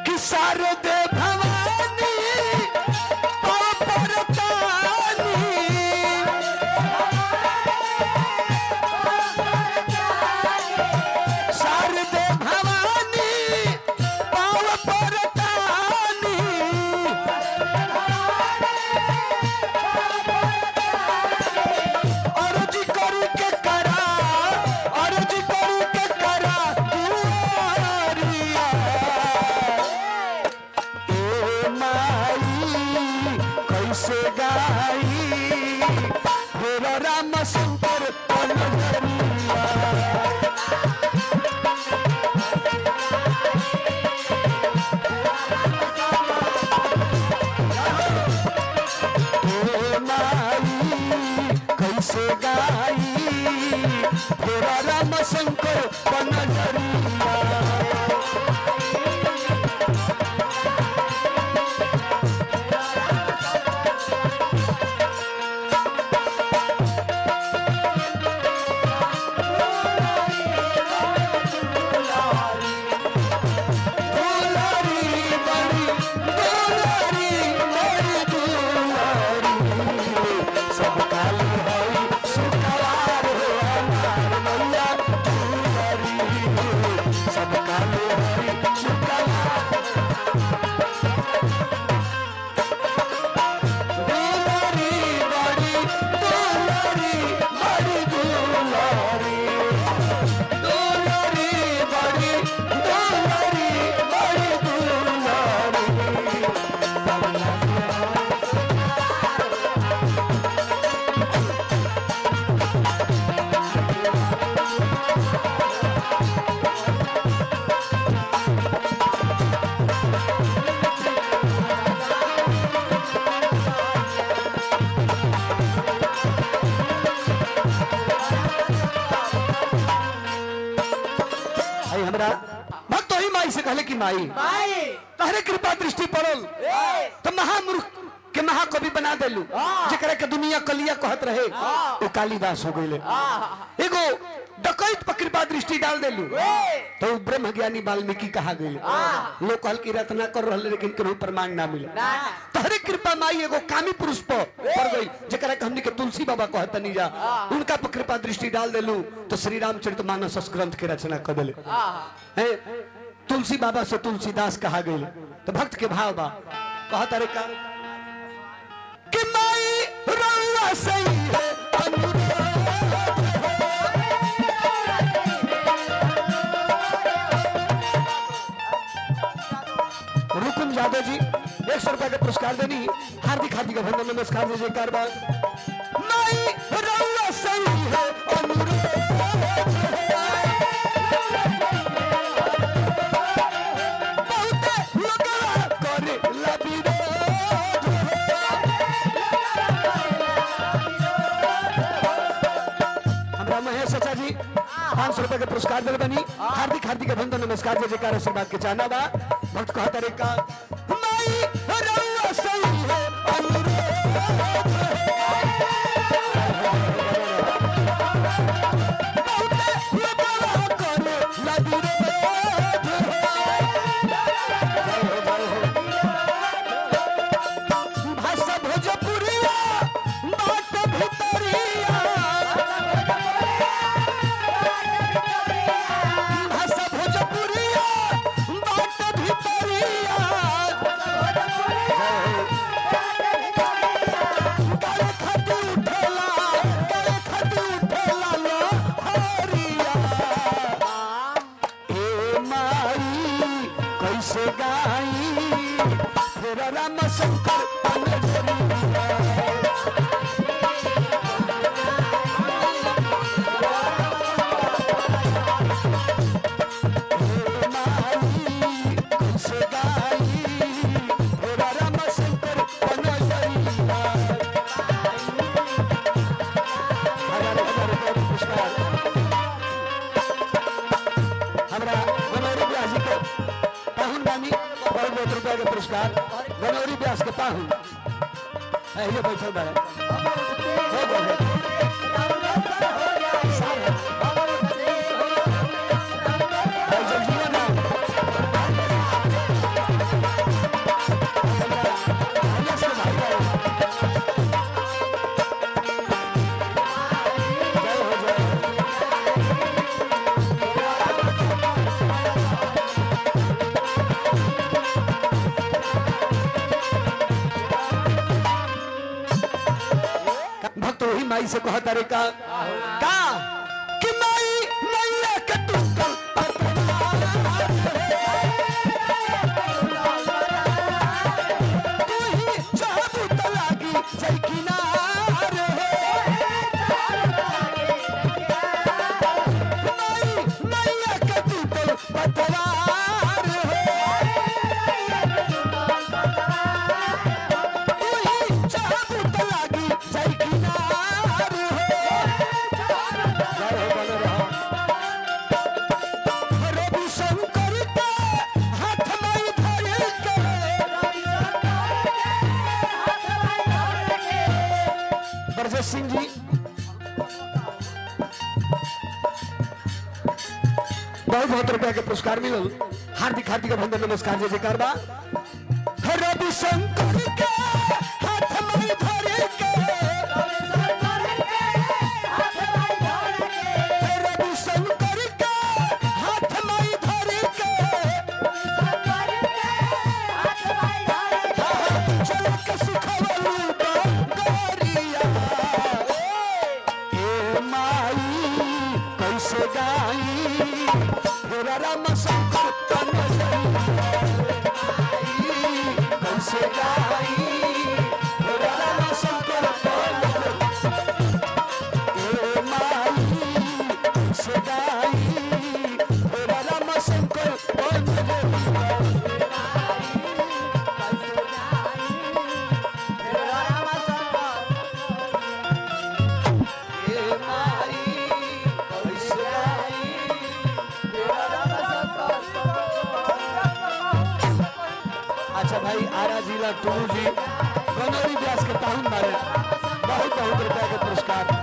कि शारदे भवानी परतानी शारदे भवानी पाव परतानी अर्ज करू के करा अर्ज करू के करा दुआरिया ए माई कैसे गाई भोर राम शंकर पलवरिया ए माई कैसे गाई भोर राम शंकर पलवरिया दुलारी बड़ी दुलारी बड़ी दुलारी सब काली हई सुखवार हो हमार मैया दुलारी सब काली हई सुखवार दुलारी बड़ी दुलारी बड़ी दुलारी दुलारी बड़ी दुलारी बड़ी दुलारी आई हमरा भक्त ही माई से कहले कि माई माई तहरे कृपा दृष्टि पड़ल ए तो महामूर्ख के महाकवि बना देलू जेकरा के दुनिया कलिया कहत रहे वो कालिदास हो गईले एगो डकैत पर कृपा दृष्टि डाल देलू तो वो ब्रह्म ज्ञानी वाल्मीकि कहा गईले लोग कहल कि रत्ना कर रहले लेकिन केहू प्रमाण ना मिले ना तहरे कृपा माई एगो कामी पुरुष पर पड़ गई जेकरा के हमनी के तुलसी बाबा कहत नहीं जा उनका पर कृपा दृष्टि डाल देलू तो श्री रामचरित मानस ग्रंथ के रचना कर देले हैं तुलसी बाबा से तुलसीदास कहा गई तो भक्त के भाव बा कहत अरे का कि माई रउआ सही है अनुराग। रुकुम यादव जी एक सौ रुपए का पुरस्कार देनी हार्दिक हार्दिक अभिनंदन नमस्कार दीजिए कारबार माई रउआ सही है बहुते लोगवा करे लबिरो हमरा महेश चाचा जी पाँच सौ रुपए के पुरस्कार दिल बनी हार्दिक हार्दिक अभिनंदन नमस्कार जय जयकार आशीर्वाद के चाहना बा भक्त कहा तरीका माई रउआ सही है बहुते लोगवा करे लबिरो भाषा भोजपुरिया बात भितरिया भाषा भोजपुरिया बात भितरिया काले खती उठेला काले खती उठेला लो हरिया ए माई कैसे गाई फिर राम शंकर पनजरिया पुरस्कार गनौरी व्यास के पाहुन ये बैठल बा हो गए, हो गए। भाई जगजीवन राम। माई से कहता रे का का कि माई मैया के टूटल तू ही चाहबू त लागी जई किनार माई मैया के टूटल पतवार तू ही चाहबू त लागी जई किनार जय हो बन रहा रवि शंकर के हाथ में धर के ब्रजेश सिंह जी बहुत बहुत रुपया के पुरस्कार मिलल हार्दिक हार्दिक अभिनंदन नमस्कार जय जयकार बा रवि शंकर के हाथ में धर के रवि शंकर के हाथ में धर के चल के सुखवलू गोरिया ए माई कैसे गाई फेरा राम शंकर तन कैसे गाई फेरा राम शंकर तन ए माई कैसे गाई फेरा राम शंकर तन ए माई कैसे गाई अच्छा भाई आरा जिला टूलू जी गनौरी व्यास के ताहुन बारे बहुत बहुत रुपया के पुरस्कार